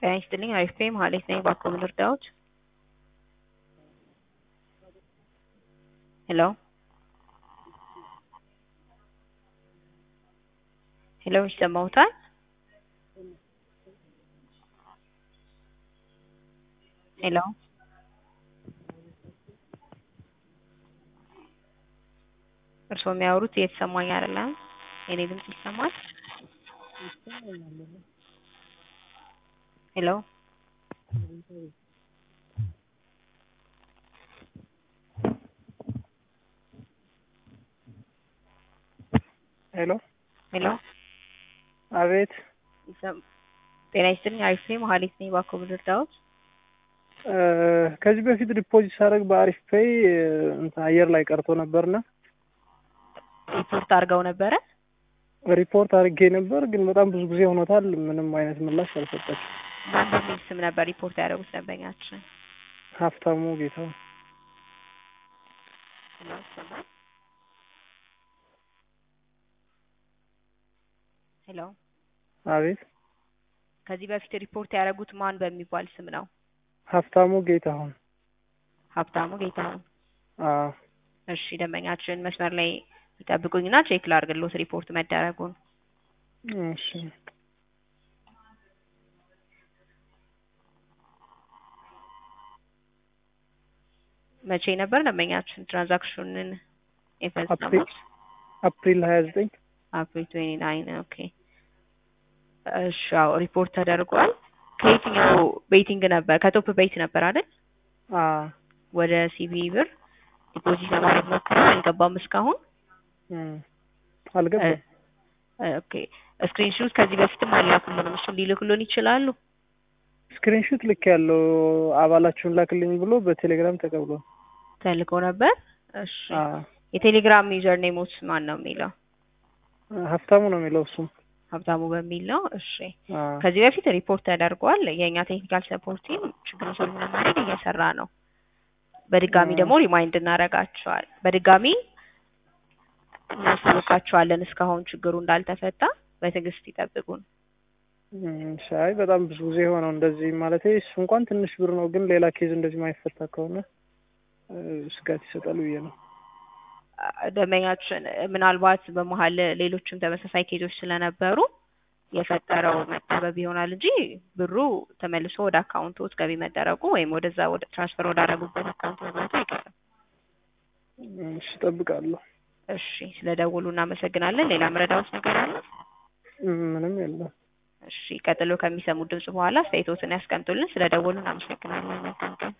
ጤና ይስጥልኝ አሪፍ ነኝ መሀሌት ነኝ እባክዎ ምን ልርዳዎት? ሄሎ ሄሎ ይሰማዎታል? ሄሎ እርስዎ የሚያወሩት እየተሰማኝ አይደለም። የኔ ድምጽ ይሰማል? ሄሎ ሄሎ ሄሎ አቤት ይሰም ጤና ይስጥልኝ አሪፍ ነኝ መሀሌት ነኝ እባክዎ ምን ልርዳዎት? እ ከዚህ በፊት ዲፖዚት ሳደርግ በአሪፍ ፔይ እንትን አየር ላይ ቀርቶ ነበርና ሪፖርት አድርገው ነበረ? ሪፖርት አድርጌ ነበር፣ ግን በጣም ብዙ ጊዜ ሆኖታል። ምንም አይነት ምላሽ አልሰጠችም። ማን በሚል ስም ነበር ሪፖርት ያደረጉት ደንበኛችን? ሀብታሙ ጌታው ሄሎ አቤት ከዚህ በፊት ሪፖርት ያደረጉት ማን በሚባል ስም ነው? ሀብታሙ ጌታሁን ሀብታሙ ጌታሁን። አዎ እሺ ደንበኛችን መስመር ላይ ይጠብቁኝና ቼክ ላድርግልዎት ሪፖርት መደረጉን። እሺ መቼ ነበር ደንበኛችን ትራንዛክሽኑን የፈጸሙት? አፕሪል አፕሪል ሀያ ዘጠኝ አፕሪል ትዌንቲ ናይን ኦኬ። እሺ አዎ ሪፖርት ተደርጓል። ከየትኛው ቤቲንግ ነበር? ከቶፕ ቤት ነበር አይደል? አዎ ወደ ሲቢ ብር ዲፖዚት ለማድረግ ሞክረው አልገባም እስካሁን። እም አልገባም። ኦኬ ስክሪንሾት ከዚህ በፊትም አላኩልንም። እሱን ሊልኩልን ይችላሉ? ስክሪንሹት ልክ ያለው አባላችሁን ላክልኝ ብሎ በቴሌግራም ተቀብሏል። ተልኮ ነበር። እሺ አዎ የቴሌግራም ዩዘር ኔሞት ማን ነው የሚለው? ሀብታሙ ነው የሚለው እሱም። ሀብታሙ በሚል ነው። እሺ አዎ ከዚህ በፊት ሪፖርት ተደርጓል። የእኛ ቴክኒካል ሰፖርት ቲም ችግሩን ሶልቭ ለማድረግ እየሰራ ነው። በድጋሚ እ ደግሞ ሪማይንድ እናደርጋቸዋል። በድጋሚ እናሳውቃቸዋለን እስካሁን ችግሩ እንዳልተፈታ በትዕግስት ይጠብቁን። እም ሻይ በጣም ብዙ ጊዜ ሆነው እንደዚህ ማለት እሱ እንኳን ትንሽ ብር ነው፣ ግን ሌላ ኬዝ እንደዚህ ማይፈታ ከሆነ እ ስጋት ይሰጣል ብዬ ነው። ደንበኛችን ምናልባት በመሀል ሌሎችም ተመሳሳይ ኬዞች ስለነበሩ የፈጠረው መጠበብ ይሆናል እንጂ ብሩ ተመልሶ ወደ አካውንቶት ገቢ መደረጉ ወይም ወደዛ ወደ ትራንስፈር ወዳደረጉበት አካውንት መግባቱ አይቀርም። እሺ እጠብቃለሁ። እሺ ስለደወሉ እናመሰግናለን። ሌላ ምረዳዎት ነገር አለ? ምንም የለም። እሺ ቀጥሎ ከሚሰሙት ድምጽ በኋላ አስተያየቶትን ያስቀምጡልን። ስለደወሉ እናመሰግናለን። መልካም ቀን።